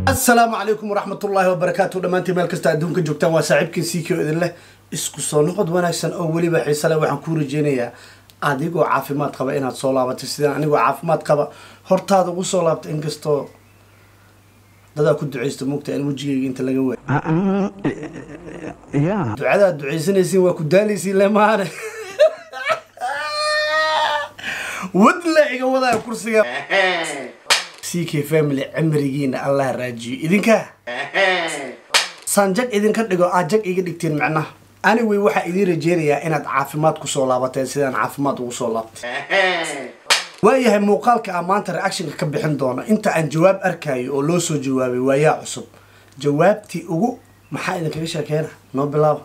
asalaamu calaykum waraxmatullaahi wabarakaatu dhammaantiin meel kasta adduunka joogtaan waa saaxiibkiin siikio idin leh isku soo noqod wanaagsan oo weliba xiise leh waxaan kuu rajeynayaa adigoo caafimaad qaba inaad soo laabatay sidaan anigoo caafimaad qaba hortaada ugu soo laabta inkastoo dadaa ku ducaysta mugta in wejigayga inta laga waay Yeah. ducadaad ducaysanaysiin waa ku daalaysiin le maane wad la iga wadaya kursiga c k family cimrigiina allah raajiyo idinka saan jag idinka dhigo aad jag iga dhigteen macnaha anyway waxaa idiin rajeynayaa inaad caafimaad kusoo laabateen sidaan caafimaad ugu soo laabtay waayahay muuqaalka aan maanta reactionka ka bixin doono inta aan jawaab arkayo oo loo soo jawaabay waayaa cusub jawaabtii ugu maxaa idinkaga sheekeena noo bilaaba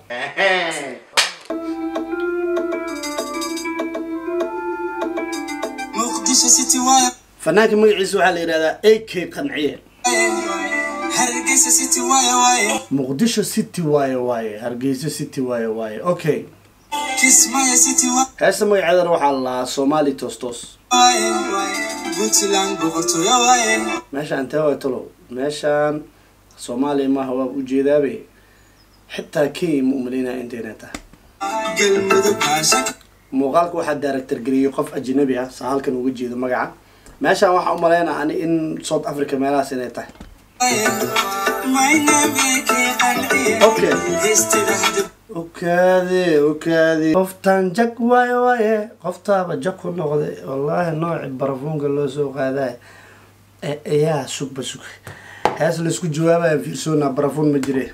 muqdisho city waaye fanaanka magaciisa waxaa la yidhahdaa a k qanciye hargeysa city waaye waaye muqdisho city waaye waaye hargeysa city waaye waaye okay kismaayo city heesta magaceedana waxaa la lahaa somali tostos waaye puntland boqortooyo waaye meeshaan tee waa talow meeshaan soomaaliya maaha waa ujeedaabe xitaa kenya ma umaleynaya intayna tahay galmudug kaasha muuqaalka waxaa daaractar geliyey qof ajnabi ah saa halkan uga jeedo magaca meeshaan waxaa u maleynaa ani in south africa meelahaas inay tahay Okay. okaade okaade qoftaan jag waaye waaye qoftaaba jag ku noqday wallaahi nooci barafuunka loo soo qaadaay e- ayaa sugba sug hees laysku jawaabaya fiirsoonaa barafuun ma jire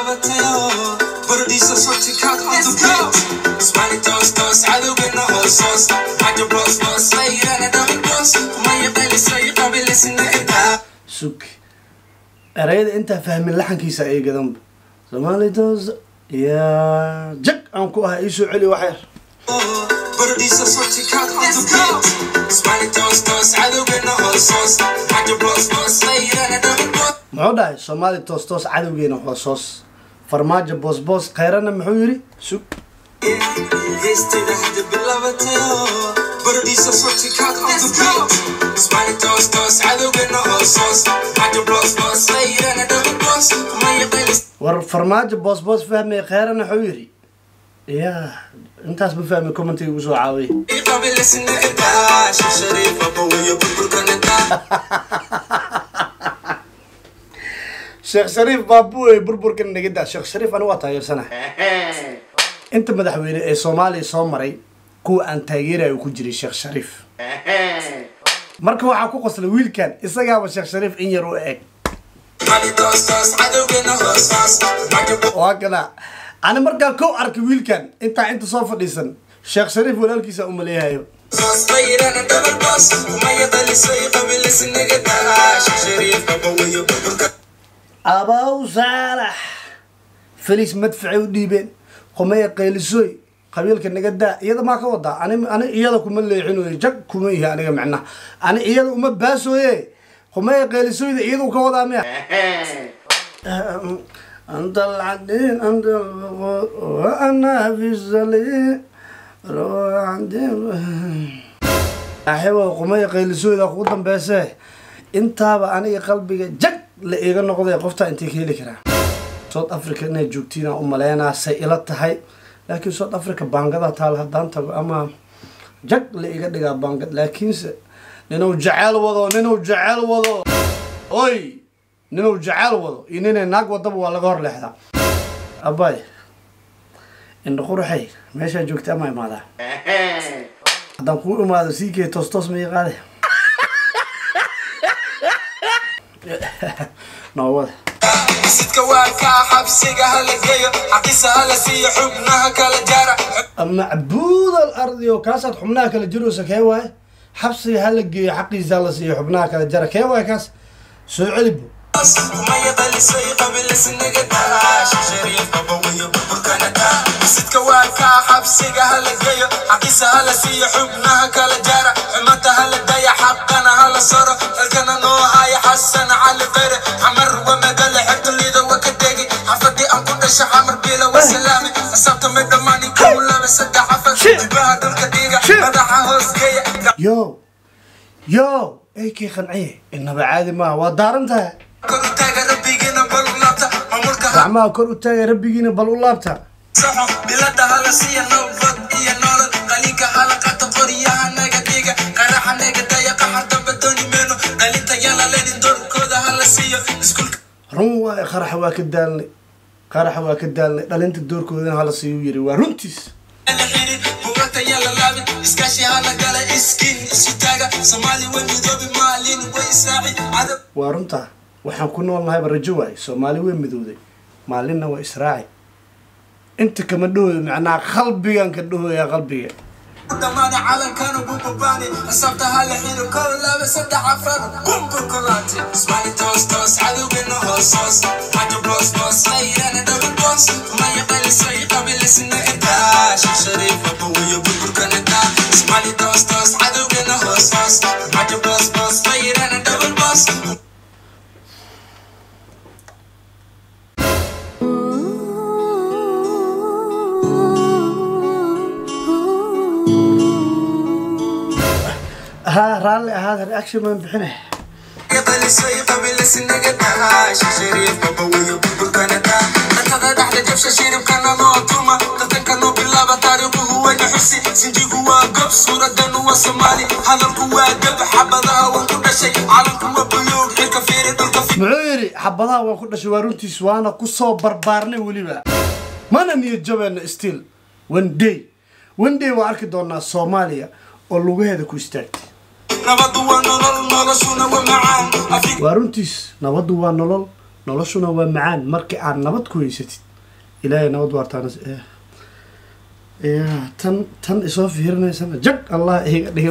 sug erayada intaa fahmin laxankiisa ay gadanba soomaali toos yaa jag aan ku ahaa iisoo celi waxyar muxuu dhahay soomaali toos toos cadowgeena hoosoos farmaajo boos boos khayrana muxuu yidhi sug war farmaajo boos boos fahmaya khayrana muxuu yidhi yaa intaas ma fahmi commentiga ugu soo caawiya sheekh shariif baabuey burburkan nagida sheekh shariif anigu waa taageersanaha inta madaxweyne ee soomaaliya soo maray kuwa aan taageerayo ku jiray sheekh shariif marka waxaa ku qoslay wiilkan isagaaba sheekh shariif in yar u eg waa kana ani markaa kow arkay wiilkan intaa inta soo fadhiisan sheekh shariif walaalkiisa umaleeyahayo abaw saalax felis madfacay u dhiibeen qomaya qaylisoy qabiilka naga daa iyada maa ka wadaa ani ani iyada kuma leexinoy jag kuma ihi aniga macnaha ani iyada uma baasooye qomaya qaylisoyda iyadu ka wadaa miya أنت العدين أنت البقور وأنا في السليم روح عندي أحبه قمية قيلسوي ذا قوة بيسه intaaba aniga qalbiga jag la iiga noqday qoftaa intay ka heli karaa south africa inay joogtiin u maleynaa say ila tahay laakiin south africa baangada taal haddaan tago ama jag la iga dhigaa baangad laakiinse ninuu jeceel wado ninuu jeceel wado oy ninuu jeceel wado iyo ninay naag wadaba waa laga hor leexdaa abay indha qurxay meeshaa joogta ama imaadaa haddaan kuu imaado sii kee toos toos ma iqaade noowada sidka waa kaa xabsiga hala geeyo xaqiisa hala siiyo xubnaha kala jaara macbuud al ardi oo kaasaad xubnaha kala jiroosa kee waaye xabsiga hala geeyo xaqiisa hala siiyo xubnaha kala jara kee waaye kaas soo celibo kumaya dhalisay qabilisnaga daasha shariif babawiyo burburkana daa sidka waa kaa xabsiga hala geeyo xaqiisa hala siiyo xubnaha kala jaara xumata hala daya xaqana hala saro halkana noo haya xasan cali qeyre xamar wamadale xegtolida waka degi xafadii aan ku dhasha xamar bila wasalaame xisaabta mid dhammaani kow laba saddex afar jibaha dhulka dhiiga madaxa hoos geeya yo yo ay kii qanciye inaba caadi maaha waa daaran tahay kor u taaga rabbigiina bal u laabta maamulka ha gacmaha kor u taaga rabbigiina bal u laabta saxo bilada hala siiya nabad iyo nolol qalinka hala qata qoryaha naga dhiga qaraxa naga daya qaxar dambe dooni meeno qalinta yala lenin doorkooda hala siiyo iskuulka run waaye qaraxa waa ka daalnay qaraxa waa ka daalnay dhalinta doorkoodana hala siiyu yiri waa runtiis la xirin buugagta yala laabin iskaashi hala gala iskiin isu taaga soomaali way midoobi maalin way israaci cadab waa runtaa waxaan ku nool nahayba rajo waaye soomaali way midowday maalinna waa israaci inta kama dhahooyo macnaha qalbigan ka dhahoyaa qalbiga dhammaana calankana bububaani xisaabta hala xiro kow laba saddex afar bumbu kulaati ismaali toos toos cadowgana hoos hoos majo boos boos qayrana dhaban boos maya qalisay qabilisna intaa sheekh shariif abawiyo burburkana daa ismaali toos toos cadowgana hoos hoos majo boos boos qayrana dhaban boos haa raalli ahaada reaction baan bixinay qalisay qabilisnaga daa sheekh shariif abawiyo burburkana daa dantada dhexda jabsha shiribkana noo tuma tartanka noo bilaaba taariikhuhu wayna xusi sinjigu waa gob suuradanu waa soomaali hadalku waa gab xabadaha waan ku dhashay calanku waa buluug xilka fiiri dhulka fi muxuu yidhi xabadaha waan ku dhashay waa runtiis waana kusoo barbaarnay weliba mana niyad jabeena still one day one day waa arki doonaa soomaaliya oo lugaheeda ku istaagtay nabadu waa nolol noloshuna waa macaan Afrika waa runtiis nabaddu waa nolol noloshuna waa macaan markii aad nabad ku haysatid ilaahay nabad waartaana ya tan tan isoo fiirinaysana jag allah iga dhigo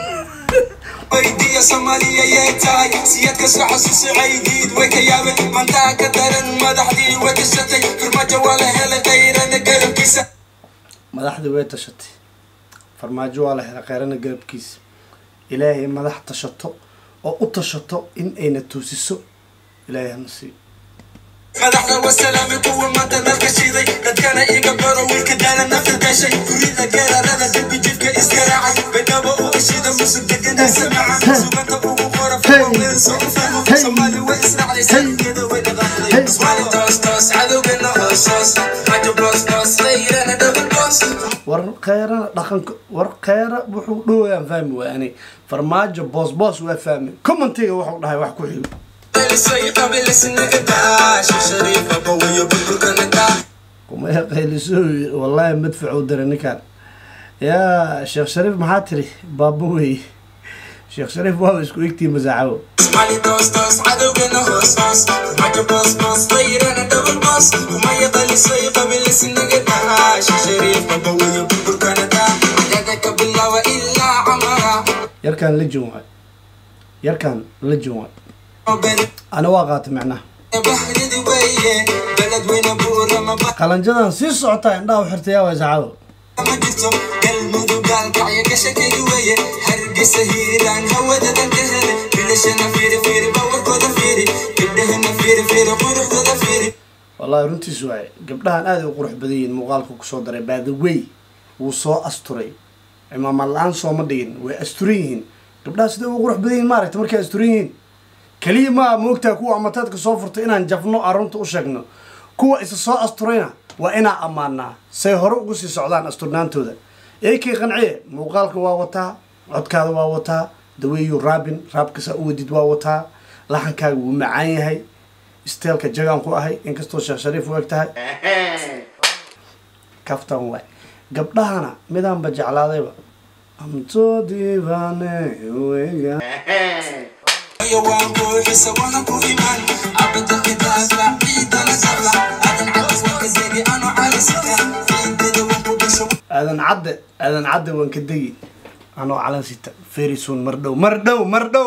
weydiiya soomaaliya yay tahay siyadka soo xasuusi caydiid way ka yaabeen mantaa ka daran madaxdii way gashatay firmajo waa la helay qayrana garabkiisa madaxdii way tashatay farmaajo waa la helay kheyrana garabkiisa ilaahay madax tashato oo u tashato in ayna toosiso ilaahay hana siiyo madaxda wasalaami kuwa maanta dalka shiday dadkana iga baro wiilka daala nafta gashay gurida geerarada dembi jidka isgaraacay baydhabo u ishida musug deganaysa maca suganta ugu qora faween soo u fahmo soomaali way israacday saygeeda way dhaqaaqday ismaali toos toos cadowgana hoos hoos majo boos boos layrana dhaban boos war kheyrana dhaqanka war kheyra wuxuu dhowayaan fahmi waay ani farmaajo boos boos waa fahmi commentiga wuxuu dhahay wax ku xigo Elisay qabilisnaga daa sheekh shariif abawiyo burburkana daa kuma qayliso wallahi madfac u diray ninkan yaa sheekh shariif maxaa tiri baaba wey sheekh shariif waaba isku egtii masaacawo Smiley toos toos cadowgana hoos hoos majo boos boos qayrana dhaban boos umaya qalisay qabilisnaga daa sheekh shariif abawiyo burburkana daa daga ka bilaaba ilaa camara yarkan la jin waay yarkan la jin waay beri ana waa qaatay macnaha bahridi weeye beled weyne buurama ba qalanjadan sii socotaa indhaha u xirtay yaa waa saacado ma jirto galmudug gaalkacyo gashakaygi weeye hargeysa hiiraan hawada dalka hele bilashana fiiri fiiri bawarkooda fiiri gabdhahana fiiri fiiri quruxdooda fiiri wallahi runtiis waaye gabdhahan aad ay u qurux badan yihiin muuqaalka kusoo daray by the way wuu soo asturay cimaamad la-aan sooma dhigin way asturan yihiin gabdhaha siday ugu qurux badan yihiin maaragta markay asturan yihiin keliya maa moogtaa kuwa amataadka soo furtay inaan jafno arunta u sheegno kuwa isa soo asturayna waa inaa ammaanaa say hore ugu sii socdaan asturnaantooda eekii qanciye muuqaalka waa wataa codkaada waa wataa daweeyu raabin raabkasa u wadid waa wataa laxankaaga wuu macaan yahay isteelka jagaan ku ahay inkastoo sheekh shariif u eg tahay kaftan waay gabdhahana midaanba jeclaadayba amtoo diibaane wega Yo waan buuxisa wana ku iman abada kitaaba ciidana sabla adan cadis waan ka degi ano calisita ciidada waan ku dhasho aadan cadde aadan cadde waan ka degi anoo calan sita very soon mar dhow mar dhow mar dhow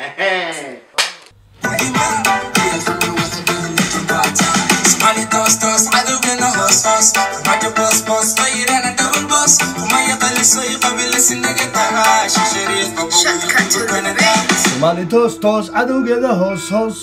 Smiley toos toos cadowgana hoos hoos majo boos boos qayrana dhaban boos umaya qalisay qabilisnaga daa sheekh shariif abawiyo burburkana daa soomaali toos toos cadowgeeda hoos hoos